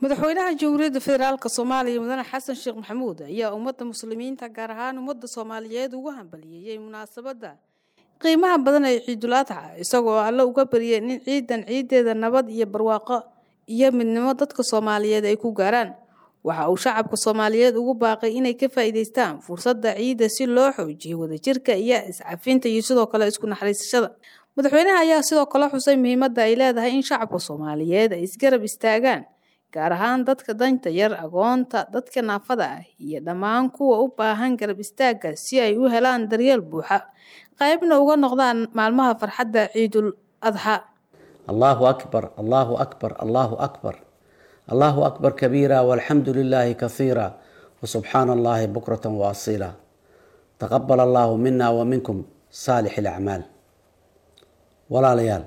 madaxweynaha jamhuuriyadda federaalk soomaaliya mudane xasan sheekh maxamuud ayaa ummadda muslimiinta gaar ahaan ummadda soomaaliyeed ugu hambaliyeeyey munaasabadda qiimaha badan ee ciidul adxa isagoo alle uga baryay in ciidan ciideeda nabad iyo barwaaqo iyo midnimo dadka soomaaliyeed ay ku gaaraan waxa uu shacabka soomaaliyeed ugu baaqay inay ka faa'iidaystaan fursadda ciidda si loo xoojiyo wadajirka iyo iscafinta iyo sidoo kale isku naxariisashada madaxweynaha ayaa sidoo kale xusay muhiimadda ay leedahay in shacabka soomaaliyeed ay isgarab istaagaan gaar ahaan dadka danta yar agoonta dadka naafada ah iyo dhammaan kuwa u baahan garab istaagga si ay u helaan daryeel buuxa qaybna uga noqdaan maalmaha farxadda ciidul adxa allahu akbar allahu akbar allahu akbar allahu akbar kabiira walxamdu lilaahi kasiira wasubxaana allahi bukratan waasiila taqabal allahu mina wa minkum saalix ilacmaal walaalayaal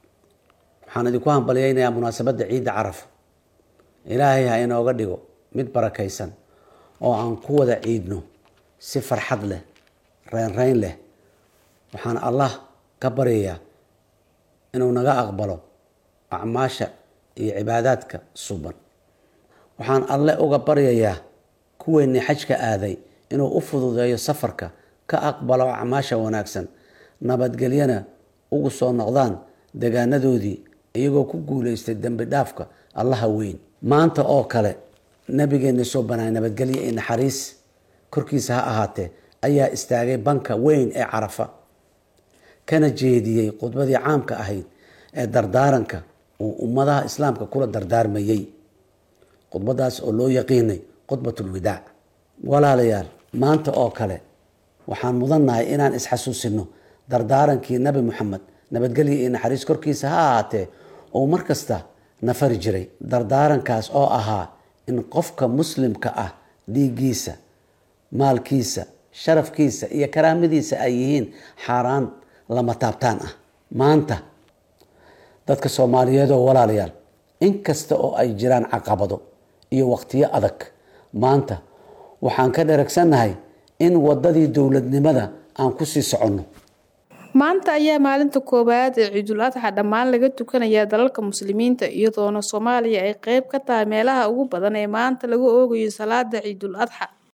waxaan idinku hambalyeynayaa munaasabadda ciidda caraf ilaahay ha inooga dhigo mid barakaysan oo aan ku wada ciidno si farxad leh reynreyn leh waxaan allah ka baryayaa inuu naga aqbalo acmaasha iyo cibaadaadka suban waxaan alle uga baryayaa kuweennii xajka aaday inuu u fududeeyo safarka ka aqbalo acmaasha wanaagsan nabadgelyana ugu soo noqdaan degaanadoodii iyagoo ku guulaystay dembi dhaafka allaha weyn maanta oo kale nabigeena soo banaay nabadgelyo iyo naxariis korkiisa ha ahaatee ayaa istaagay banka weyn ee carafa kana jeediyey khudbadii caamka ahayd ee dardaaranka uu ummadaha islaamka kula dardaarmayey khudbadaas oo loo yaqiinay khudbatulwidaac walaalayaal maanta oo kale waxaan mudannahay inaan isxasuusino dardaarankii nabi moxamed nabadgelyo iyo naxariis korkiisa ha ahaatee oo mar kasta nafari jiray dardaarankaas oo ahaa in qofka muslimka ah dhiiggiisa maalkiisa sharafkiisa iyo karaamadiisa ay yihiin xaaraan lama taabtaan ah maanta dadka soomaaliyeed oo walaalayaal inkasta oo ay jiraan caqabado iyo waqtiyo adag maanta waxaan ka dheragsannahay in wadadii dowladnimada aan kusii soconno maanta ayaa maalinta koowaad ee ciidul adxa dhammaan laga tukanayaa dalalka muslimiinta iyadoona soomaaliya ay qeyb ka tahay meelaha ugu badan ee maanta lagu oogayo salaada ciidul adxa